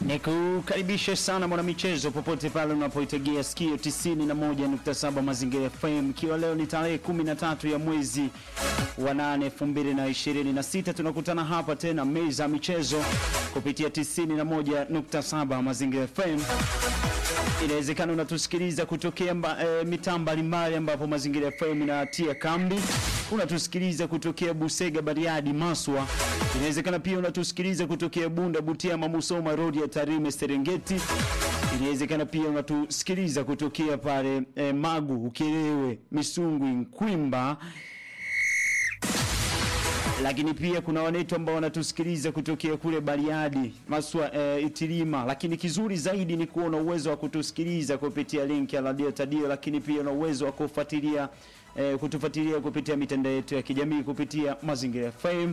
Nikukaribishe sana mwanamichezo popote pale unapoitegea sikio 91.7 Mazingira FM, ikiwa leo ni tarehe 13 ya mwezi wa 8 2026. Tunakutana hapa tena meza ya michezo kupitia 91.7 Mazingira FM. Inawezekana unatusikiliza kutokea mba, e, mitaa mbalimbali ambapo Mazingira FM inatia kambi. Unatusikiliza kutokea Busega, Bariadi, Maswa. Inawezekana pia unatusikiliza kutokea Bunda, Butiama, Musoma, Rodi ya Tarime, Serengeti. Inawezekana pia unatusikiliza kutokea pale e, Magu, Ukerewe, Misungwi, Nkwimba lakini pia kuna wanetu ambao wanatusikiliza kutokea kule Bariadi, Maswa, e, Itilima. Lakini kizuri zaidi ni kuona uwezo wa kutusikiliza kupitia link ya Radio Tadio, lakini pia na uwezo wa kufuatilia e, kutufuatilia kupitia mitandao yetu ya kijamii kupitia Mazingira FM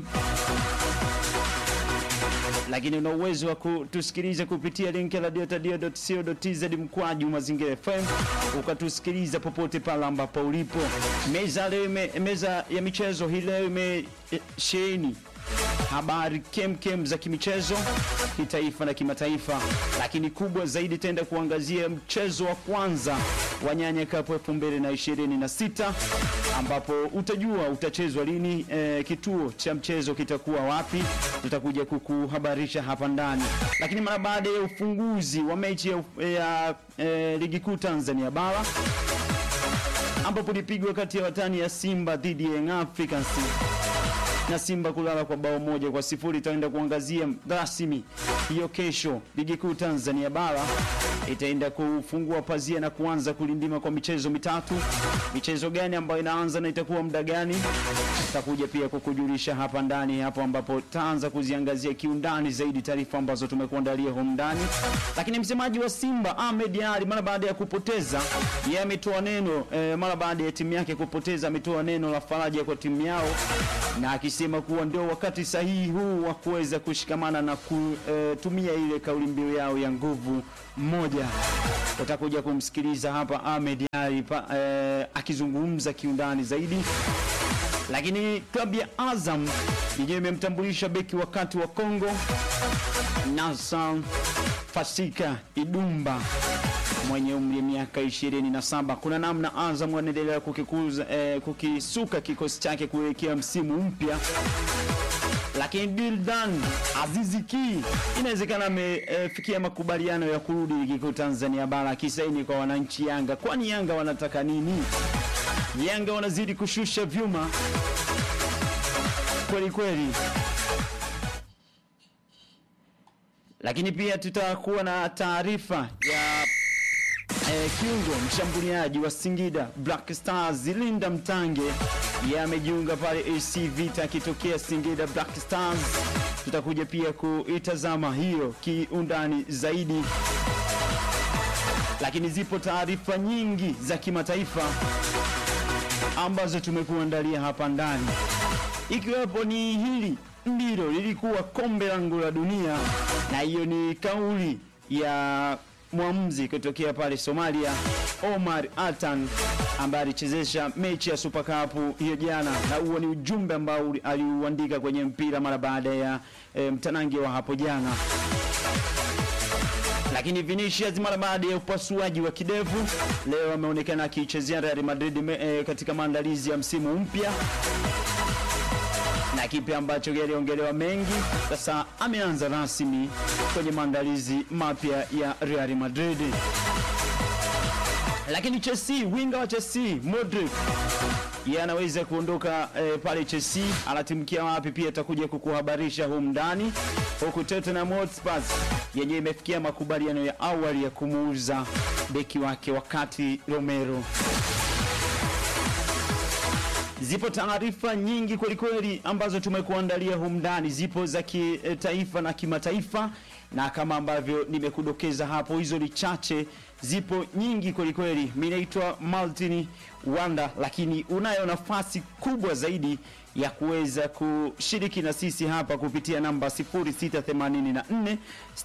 lakini una uwezo wa kutusikiliza kupitia link ya radiotadio.co.tz mkwaju Mazingira FM, ukatusikiliza popote pale ambapo ulipo. Meza leo ime, meza ya michezo hii leo imesheheni habari kemkem za kimichezo kitaifa na kimataifa, lakini kubwa zaidi tenda kuangazia mchezo wa kwanza wa Nyanya Cup 2026 ambapo utajua utachezwa lini, e, kituo cha mchezo kitakuwa wapi, tutakuja kukuhabarisha hapa ndani. Lakini mara baada ya ufunguzi wa mechi ya, ya e, ligi kuu Tanzania bara ambapo ilipigwa kati ya watani ya Simba dhidi ya Young Africans na Simba kulala kwa bao moja kwa sifuri. Itaenda kuangazia rasmi hiyo kesho. Ligi kuu Tanzania bara itaenda kufungua pazia na kuanza kulindima kwa michezo mitatu. Michezo gani ambayo inaanza na itakuwa muda gani, tutakuja pia kukujulisha hapa ndani, hapo ambapo taanza kuziangazia kiundani zaidi taarifa ambazo tumekuandalia humu ndani. Lakini msemaji wa Simba Ahmed Ally mara baada ya kupoteza, yeye ametoa neno eh, mara baada ya timu yake kupoteza, ametoa neno la faraja kwa timu yao na akisema kuwa ndio wakati sahihi huu wa kuweza kushikamana na kutumia e, ile kauli mbiu yao ya nguvu moja. Utakuja kumsikiliza hapa Ahmed Ally e, akizungumza kiundani zaidi. Lakini klabu ya Azam yenyewe imemtambulisha beki wakati wa Kongo Nassan Fasika Idumba mwenye umri wa miaka 27. Kuna namna Azam wanaendelea kukikuza eh, kukisuka kikosi chake kuelekea msimu mpya, lakini Dildan Aziziki inawezekana amefikia eh, makubaliano ya kurudi ligi kuu Tanzania bara akisaini kwa wananchi Yanga. Kwani Yanga wanataka nini? Yanga wanazidi kushusha vyuma kweli kweli. Lakini pia tutakuwa na taarifa ya E, kiungo mshambuliaji wa Singida Black Stars Linda Mtange yamejiunga pale AC Vita akitokea Singida Black Stars. Tutakuja pia kuitazama hiyo kiundani zaidi, lakini zipo taarifa nyingi za kimataifa ambazo tumekuandalia hapa ndani, ikiwepo ni hili ndilo lilikuwa kombe langu la dunia, na hiyo ni kauli ya mwamuzi kutokea pale Somalia Omar Atan ambaye alichezesha mechi ya Super Cup hiyo jana, na huo ni ujumbe ambao aliuandika kwenye mpira mara baada ya e, mtanange wa hapo jana. Lakini Vinicius mara baada ya upasuaji wa kidevu leo ameonekana akiichezea Real Madrid e, katika maandalizi ya msimu mpya na kipi ambacho yaliongelewa mengi. Sasa ameanza rasmi kwenye maandalizi mapya ya Real Madrid. Lakini Chelsea, winga wa Chelsea Modric yeye anaweza kuondoka eh, pale Chelsea, anatimkia wapi? Pia atakuja kukuhabarisha humu ndani, huku Tottenham Hotspur yenyewe imefikia makubaliano ya awali ya kumuuza beki wake wakati Romero Zipo taarifa nyingi kwelikweli ambazo tumekuandalia humu ndani, zipo za kitaifa na kimataifa, na kama ambavyo nimekudokeza hapo, hizo ni chache, zipo nyingi kwelikweli. Mimi naitwa Martin Wanda, lakini unayo nafasi kubwa zaidi ya kuweza kushiriki na sisi hapa kupitia namba 0684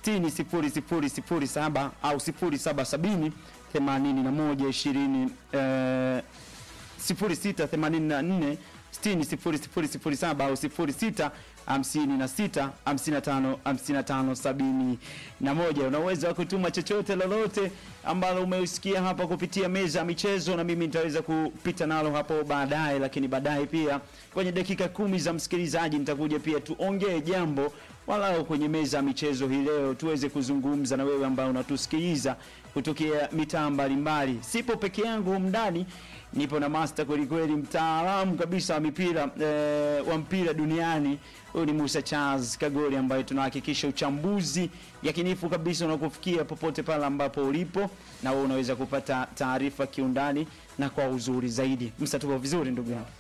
600007 au 0770 81 20 eh, 0684 600007 au 06 56 55 55 sabini na moja. Una uwezo wa kutuma chochote lolote ambalo umeusikia hapa kupitia meza ya michezo, na mimi nitaweza kupita nalo hapo baadaye, lakini baadaye pia kwenye dakika kumi za msikilizaji nitakuja pia tuongee jambo walau kwenye meza ya michezo hii leo, tuweze kuzungumza na wewe ambao unatusikiliza kutokea mitaa mbalimbali. Sipo peke yangu humu ndani, nipo na master kweli kweli, mtaalamu kabisa wa mipira eh, wa mpira duniani. Huyu ni Musa Charles Kagori ambaye tunahakikisha uchambuzi yakinifu kabisa unakufikia popote pale ambapo ulipo, na wewe unaweza kupata taarifa kiundani na kwa uzuri zaidi. Msa, tuko vizuri ndugu yangu?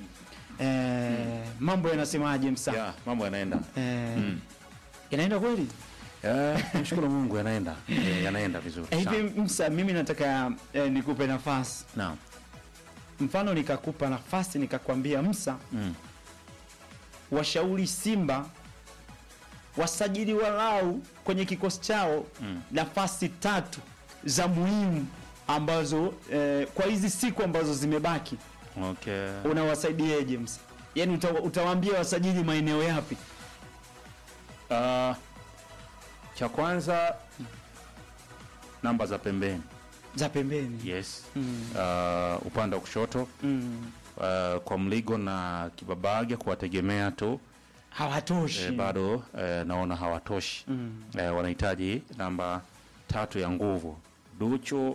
Eh, mambo yanasemaje Msa? Ya, mambo yanaenda. Eh, Inaenda kweli? Eh, Mshukuru Mungu yanaenda. Eh, yanaenda vizuri. Eh, sana. Hivi Msa, mimi nataka eh, nikupe nafasi, Naam. mfano nikakupa nafasi nikakwambia Msa, Mm. washauri Simba wasajili walau kwenye kikosi chao Mm. nafasi tatu za muhimu ambazo eh, kwa hizi siku ambazo zimebaki Okay. unawasaidieje Msa? Yaani uta, utawaambia wasajili maeneo yapi? Ah, cha kwanza namba za pembeni. Za pembeni. Yes. Mm. Ah, upande wa kushoto Mm. ah, kwa Mligo na Kibabage kuwategemea tu Hawatoshi. eh, bado eh, naona hawatoshi. Mm. eh, wanahitaji namba tatu ya nguvu. Duchu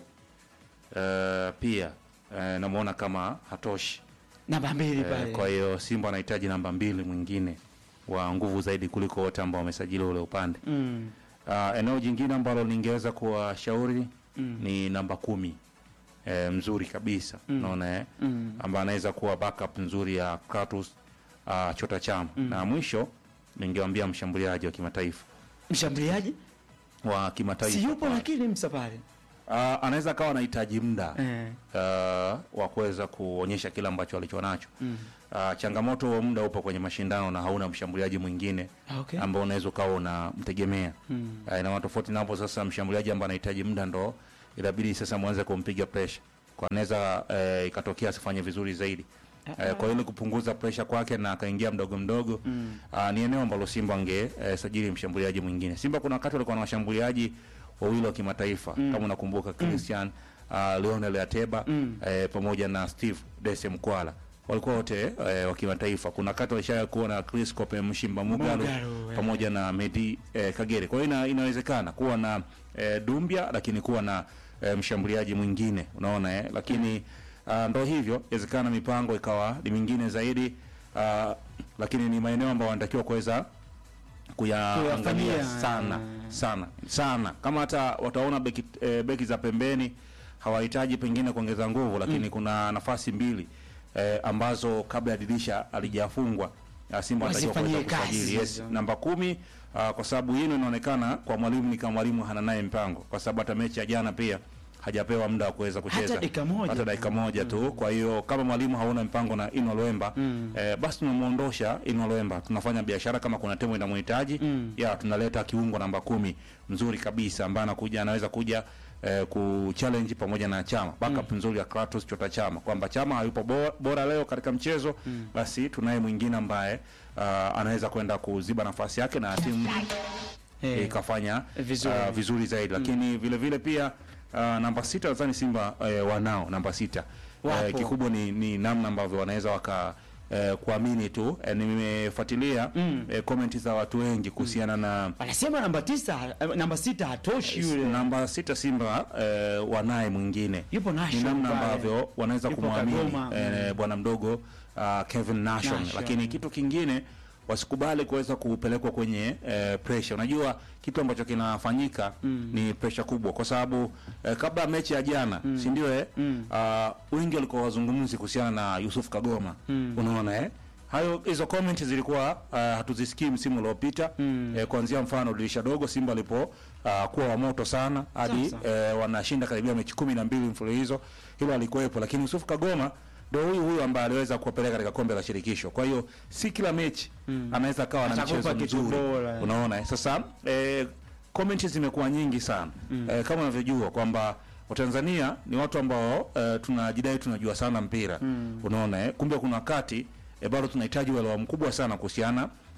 eh, pia eh, namuona kama hatoshi Namba mbili eh, pale. kwa hiyo Simba anahitaji namba mbili mwingine wa nguvu zaidi kuliko wote ambao wamesajili ule upande. Mm. Uh, eneo jingine ambalo ningeweza kuwashauri Mm. ni namba kumi eh, mzuri kabisa Mm. naona eh, Mm. ambaye anaweza kuwa backup nzuri ya Kratos uh, Chota Chama na mwisho ningewaambia mshambuliaji wa kimataifa Mshambuliaji? wa kimataifa Si yupo pale. lakini Msa pale. Ah, anaweza akawa anahitaji muda Eh. ah, wa kuweza kuonyesha kile ambacho alicho nacho. Mm. Ah, changamoto wa muda upo kwenye mashindano na hauna mshambuliaji mwingine Okay. ambao unaweza ukawa unamtegemea. Mm. Ah, ina maana tofauti na hapo sasa, mshambuliaji ambaye anahitaji muda ndo inabidi sasa mwanze kumpiga pressure, kwa anaweza eh, ikatokea asifanye vizuri zaidi. Eh, kwa ile kupunguza pressure kwake na akaingia mdogo mdogo Mm. ah, ni eneo ambalo Simba ange eh, sajili mshambuliaji mwingine. Simba kuna wakati walikuwa na washambuliaji wawili wa kimataifa kama unakumbuka Christian ah, Lionel Ateba Mm. eh, pamoja na Steve Dese Mkwala walikuwa wote eh, wa kimataifa. Kuna wakati walisha kuwa na Chris Kope Mshimba Mugalo Mugalo, eh. pamoja na Medi eh, Kagere. Kwa hiyo ina, inawezekana kuwa na eh, Dumbia lakini kuwa na eh, mshambuliaji mwingine unaona eh, lakini ah, ndo hivyo, inawezekana mipango ikawa ni mingine zaidi ah, lakini ni maeneo ambayo wanatakiwa kuweza kuyaangalia Kuyafanyia, sana eh. sana sana, kama hata wataona beki, eh, beki za pembeni hawahitaji pengine kuongeza nguvu, lakini kuna nafasi mbili eh, ambazo kabla ya dirisha alijafungwa ah, Simba anatakiwa Wasifanyie kuweza kusajili. kazi Yes, hizo. namba kumi ah, kwa sababu hino inaonekana kwa mwalimu ni kama mwalimu hana naye mpango, kwa sababu hata mechi ya jana pia hajapewa muda wa kuweza kucheza dakika moja. hata dakika moja tu. Kwa hiyo kama mwalimu hauna mpango na Ino Loemba Mm. eh, basi tunamuondosha Ino Loemba, tunafanya biashara kama kuna timu inamhitaji Mm. ya tunaleta kiungo namba kumi mzuri kabisa ambaye anakuja anaweza kuja eh, kuchallenge pamoja na Chama backup nzuri ya Kratos Chota Chama, kwamba Chama hayupo bora, bora leo katika mchezo basi tunaye mwingine ambaye ah, anaweza kwenda kuziba nafasi yake na timu Eh. ikafanya Vizuri. ah, vizuri zaidi, lakini vile vile pia ah, namba sita nadhani Simba eh, wanao namba sita Wapo. eh, kikubwa ni, ni namna ambavyo wanaweza waka eh, kuamini tu eh, nimefuatilia Mm. eh, comment za watu wengi kuhusiana na Wanasema namba tisa, eh, namba sita hatoshi yule. namba sita Simba eh, wanaye mwingine Yupo ni Nation namna pale. ambavyo wanaweza Yupo kumwamini Kagoma, eh, bwana mdogo uh, Kevin Nation, Nation. lakini kitu kingine wasikubali kuweza kupelekwa kwenye eh, pressure. Unajua kitu ambacho kinafanyika ni pressure kubwa, kwa sababu eh, kabla ya mechi ya jana si ndio eh, uh, wengi walikuwa wazungumzi kuhusiana na Yusuf Kagoma unaona eh hayo hizo comment zilikuwa uh, hatuzisikii msimu uliopita eh, kuanzia mfano dirisha dogo Simba alipo uh, kuwa wa moto sana hadi Sasa. eh, wanashinda karibia mechi kumi na mbili mfululizo, hilo alikuwepo, lakini Yusuf Kagoma ndio huyu huyu ambaye aliweza kuwapeleka katika kombe la shirikisho. Kwa hiyo si kila mechi anaweza akawa na Atakupa mchezo kitu mzuri, bora. unaona eh? Sasa eh, comments zimekuwa nyingi sana eh, kama unavyojua kwamba Watanzania ni watu ambao eh, tunajidai tunajua sana mpira unaona eh? Kumbe kuna wakati eh, bado tunahitaji uelewa mkubwa sana kuhusiana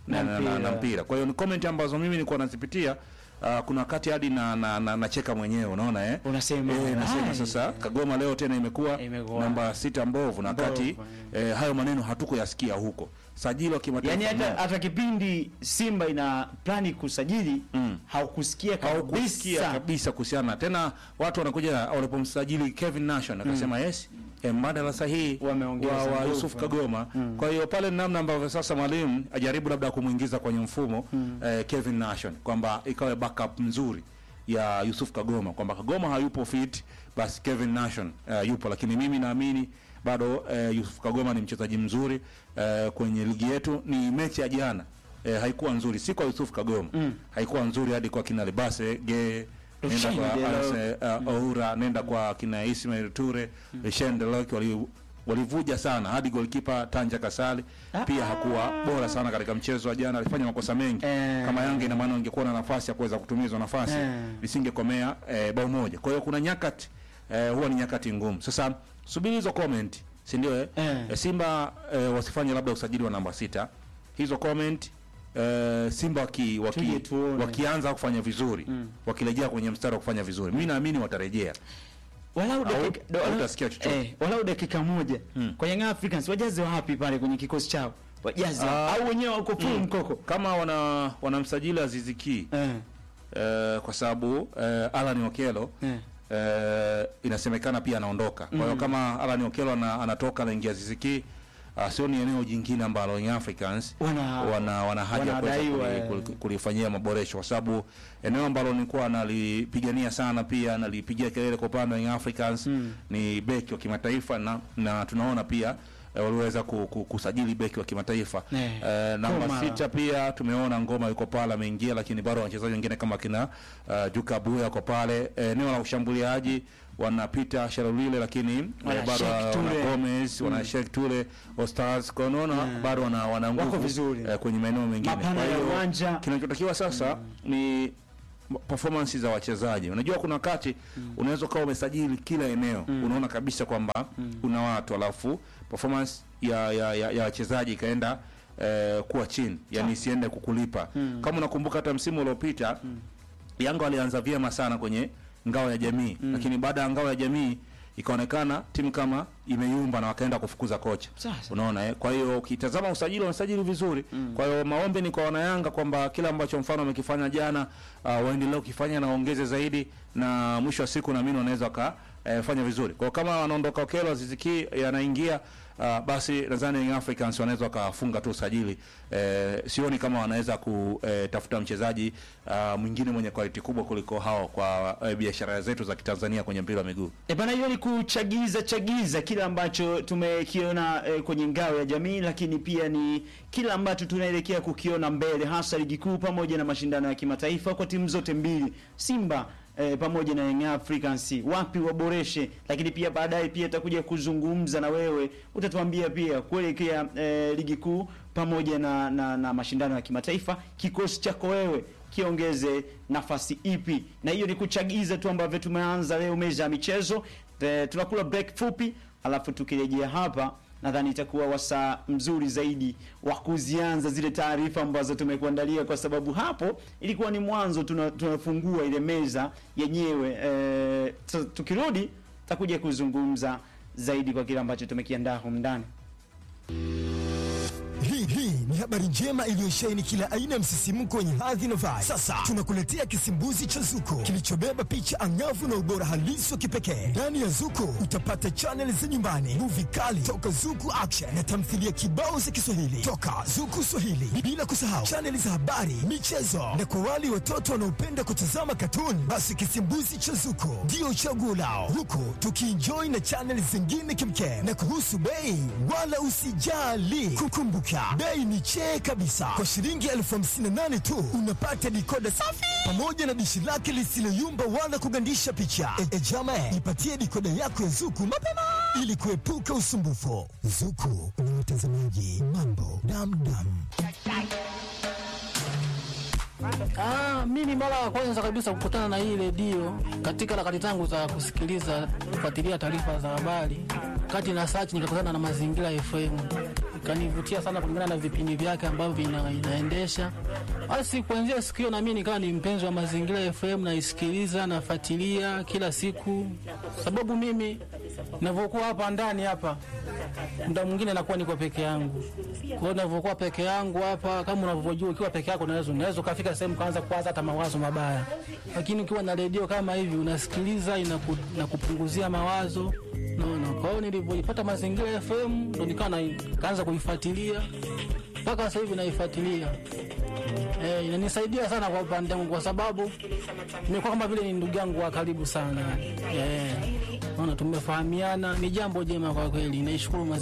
na, Na na, na, na mpira. mpira. Kwa hiyo ni comment ambazo mimi nilikuwa nazipitia uh, kuna wakati hadi na, na, na, nacheka mwenyewe unaona eh? Unasema, eh, nasema ai. sasa Kagoma leo tena imekuwa Imekuwa. namba sita mbovu na Mbovu, wakati eh, hayo maneno hatukoyasikia huko. Sajili wa kimataifa Yaani hata no. hata kipindi Simba ina plani kusajili Mm. haukusikia haukusikia kabisa. kabisa kuhusiana tena, watu wanakuja walipomsajili Kevin Nation akasema yes eh, mbadala sahihi Wameongeza wa, wa nguvu. Yusuf Kagoma. Kwa hiyo pale ni namna ambavyo sasa mwalimu ajaribu labda kumwingiza kwenye mfumo eh, Kevin Nation kwamba ikawe backup nzuri ya Yusuf Kagoma kwamba Kagoma hayupo fit, basi Kevin Nation eh, yupo, lakini mimi naamini bado eh, Yusuf Kagoma ni mchezaji mzuri eh, kwenye ligi yetu. Ni mechi ya jana eh, haikuwa nzuri, si kwa Yusuf Kagoma haikuwa nzuri hadi kwa kina Lebase Ge nenda kwa Rushine Anse, uh, Oura nenda kwa kina Ismail Ture mm. Delok wali walivuja sana hadi goalkeeper Tanja Kasali pia hakuwa bora sana katika mchezo wa jana, alifanya makosa mengi Eh. kama Yanga ina maana ingekuwa na nafasi ya kuweza kutumia hizo nafasi Eh. lisingekomea eh, bao moja. Kwa hiyo kuna nyakati eh, huwa ni nyakati ngumu. Sasa subiri hizo comment, si ndio eh? Eh. Eh, Simba eh, wasifanye labda usajili wa namba sita. Hizo comment eh, Simba waki, waki, Tuje tuone. wakianza kufanya vizuri wakirejea kwenye mstari wa kufanya vizuri, mimi naamini watarejea. Walau Au- dakika do- walau- hautasikia chochote. eh, walau dakika moja Mm. kwa Young Africans wajaze wapi pale kwenye kikosi chao? Wajaze Ah. au wenyewe wako full mkoko? Kama wana wanamsajili Azizi Ki Eh. eh, kwa sababu eh, Alan Okello Eh. eh, inasemekana pia anaondoka. Kwa hiyo kama Alan Okello ana, anatoka anaingia Azizi Ki uh, sio ni eneo jingine ambalo Young Africans Wana- wana, wana haja ya kuweza wanadaiwa, kuli- eh. kuli- kulifanyia maboresho kwa sababu eneo ambalo nilikuwa nalipigania sana pia nalipigia kelele kwa upande wa Young Africans ni beki wa kimataifa na, na tunaona pia eh, waliweza ku, ku, kusajili beki wa kimataifa Eh, eh, namba Koma. sita pia tumeona ngoma yuko pale ameingia, lakini bado wachezaji wengine kama kina uh, Juka Buya wako pale Eh, eneo la ushambuliaji wanapita Sharulile, lakini eh, Wana bado Sheikh wana Ture. Gomez wana Sheikh Ture Ostars kwa unaona bado wana, wana nguvu Wako vizuri. eh, kwenye maeneo mengine. Mapana Kwa ya hiyo uwanja. kinachotakiwa sasa ni performance za wachezaji. Unajua kuna wakati unaweza ukawa umesajili kila eneo unaona kabisa kwamba una watu alafu performance ya ya, ya, ya wachezaji ikaenda eh, kuwa chini, yani isiende kukulipa. Kama unakumbuka hata msimu uliopita Yanga walianza vyema sana kwenye ngao ya jamii lakini baada ya ngao ya jamii ikaonekana timu kama imeyumba na wakaenda kufukuza kocha. Sasa. Unaona eh? Kwa hiyo ukitazama usajili wanasajili vizuri. Kwa hiyo maombi ni kwa wanayanga kwamba kila ambacho mfano wamekifanya jana uh, waendelee kukifanya na waongeze zaidi, na mwisho wa siku naamini wanaweza waka eh, fanya vizuri. Kwa hiyo kama wanaondoka Okelo Aziziki yanaingia uh, basi nadhani Young Africans wanaweza wakafunga tu usajili. Eh, sioni kama wanaweza kutafuta mchezaji uh, mwingine mwenye quality kubwa kuliko hao kwa eh, biashara zetu za Kitanzania kwenye mpira wa miguu. E bana, hiyo ni kuchagiza chagiza kile ambacho tumekiona e, kwenye ngao ya jamii, lakini pia ni kile ambacho tunaelekea kukiona mbele, hasa ligi kuu pamoja na mashindano ya kimataifa kwa timu zote mbili, Simba e, pamoja na Young Africans, wapi waboreshe, lakini pia baadaye pia takuja kuzungumza na wewe, utatuambia pia kuelekea e, ligi kuu pamoja na, na, na mashindano ya kimataifa, kikosi chako wewe kiongeze nafasi ipi, na hiyo ni kuchagiza tu ambavyo tumeanza leo meza ya michezo. E, tunakula break fupi, alafu tukirejea hapa nadhani itakuwa wasaa mzuri zaidi wa kuzianza zile taarifa ambazo tumekuandalia, kwa sababu hapo ilikuwa ni mwanzo, tuna- tunafungua ile meza yenyewe. E, sasa tukirudi takuja kuzungumza zaidi kwa kile ambacho tumekiandaa humu ndani. Hii hii ni habari njema iliyosheheni kila aina ya msisimko wenye hadhi na vibe. Sasa tunakuletea kisimbuzi cha Zuko kilichobeba picha angavu na ubora halisi wa kipekee. Ndani ya Zuko utapata chaneli za nyumbani, muvi kali toka Zuku Action na tamthilia kibao za Kiswahili toka Zuku Swahili, bila kusahau chaneli za habari, michezo na kwa wale watoto wanaopenda kutazama katuni, basi kisimbuzi cha Zuko ndio chaguo lao, huku tukienjoy na chaneli zingine kimkem. Na kuhusu bei, wala usijali, kukumbuka bei ni chee kabisa. Kwa shilingi elfu hamsini na nane tu unapata dikoda safi pamoja na dishi lake lisiloyumba wala kugandisha picha. E, e jama, ipatie dikoda yako ya Zuku mapema ili kuepuka usumbufu. Zuku ni watazamaji mambo damdam. Ah, mimi mara ya kwanza kabisa kukutana na hii redio katika harakati zangu za kusikiliza kufuatilia taarifa za habari, kati na search nikakutana na Mazingira FM kanivutia sana kulingana na vipindi vyake ambavyo ina, inaendesha. Basi kuanzia siku hiyo na mimi nikawa ni mpenzi wa Mazingira FM, naisikiliza nafuatilia kila siku, sababu mimi ninavyokuwa hapa ndani hapa muda mwingine nakuwa niko peke yangu. Kwa hiyo ninavyokuwa peke yangu hapa, kama unavyojua, ukiwa peke yako unaweza unaweza ukafika sehemu kaanza kuwaza hata mawazo mabaya, lakini ukiwa na redio kama hivi unasikiliza, inaku, inakupunguzia mawazo naona. Kwa hiyo nilivyoipata Mazingira FM ndo nikawa na- kaanza kuifuatilia mpaka sasa hivi naifuatilia. Eh, inanisaidia sana kwa upande wangu kwa sababu nimekuwa kama vile ni ndugu yangu wa karibu sana. Eh, naona tumefahamiana, ni jambo jema kwa kweli. Naishukuru